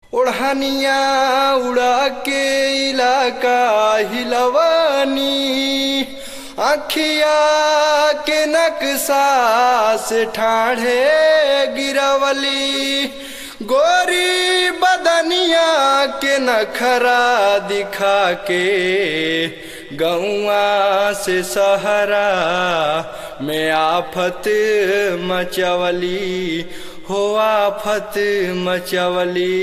ओढ़निया उड़ा के इलाका हिलवानी अखिया के नक्शा से ठाढ़े गिरवली गोरी बदनिया के नखरा दिखा के गौआ से सहरा में आफत मचवली हो आफत मचवली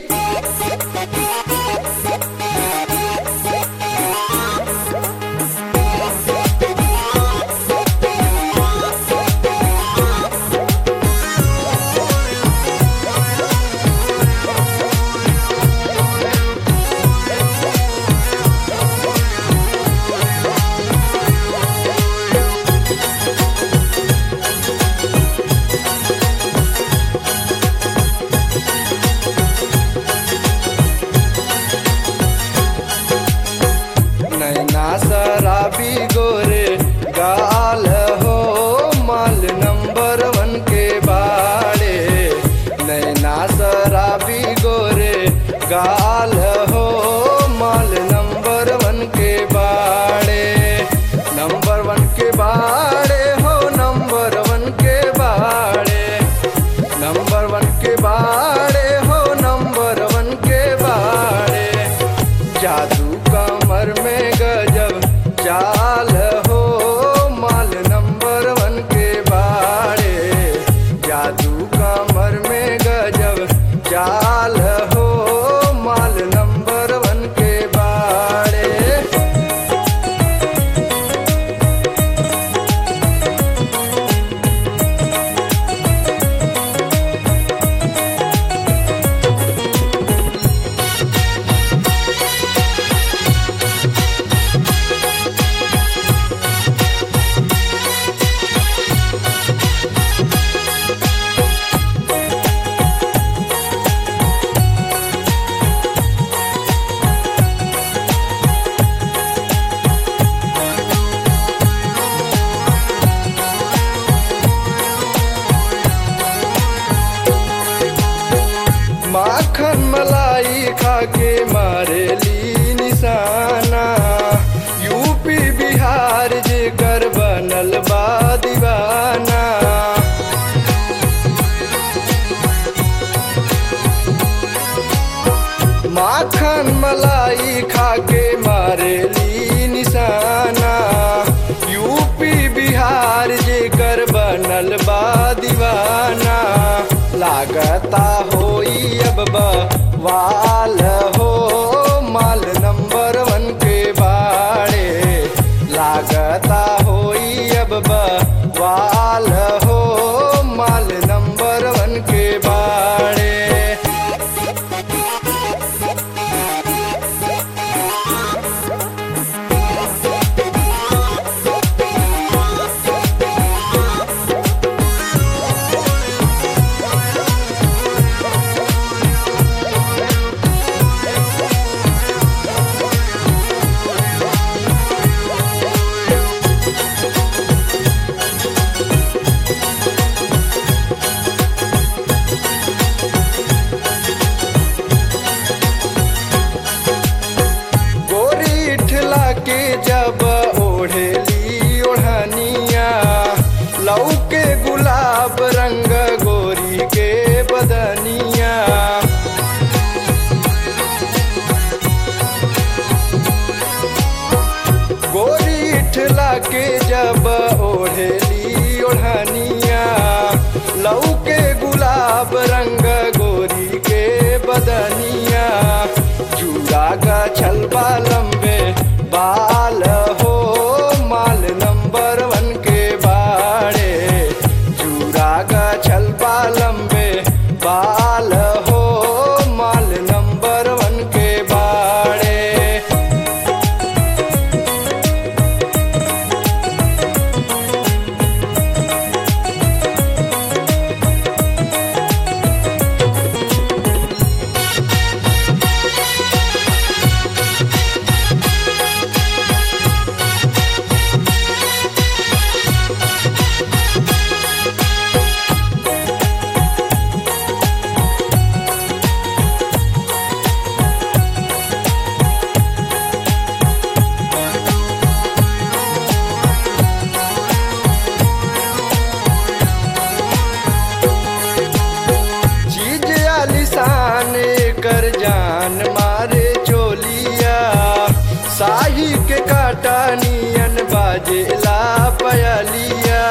नैना शराबी गोरे गाल हो माल नंबर वन के बाड़े नैना शराबी गोरे गाल हो माल नंबर वन के बाड़े नंबर वन के बाड़े हो नंबर वन के बाड़े नंबर वन के बाड़े हो नंबर वन के बाड़े जादू कमर में गजब चाल हो माल नंबर वन के बाड़े जादू कमर में गजब चाल हो माल नंबर वन के बाड़े माखन मलाई खाके मारेली निशाना यूपी बिहार जे कर बनल बा दीवाना माखन मलाई खाके मारेली निशाना यूपी बिहार जे कर बनल बा दीवाना लागता होई अब वाल हो माल नंबर वन के बाड़े लागता होई अब वाल हो माल नंबर वन के बाड़े गोरी ठला के जब ओढ़ेली ओढ़निया लौके गुलाब रंग गोरी के बदनिया गोरी ठला के जब ओढ़ेली ओढ़निया लौके गुलाब रंग गोरी के बदनिया चूड़ा का छलबा लंबे बाल हो माल नंबर वन के बाड़े चूड़ा का छलबा लंबे बाल हो माल नंबर वन के बाड़े आलिशान कर जान मारे चोलिया साही के काटा नियन बाजेला पयलिया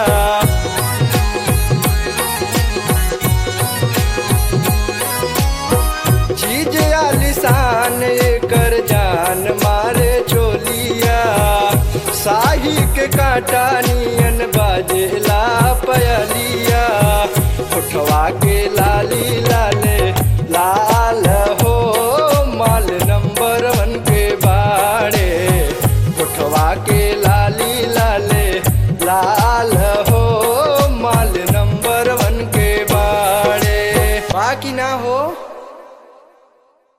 चीज आलिशान कर जान मारे चोलिया साही के काटा नियन बाजेला पयलिया उठवा के लाली लाली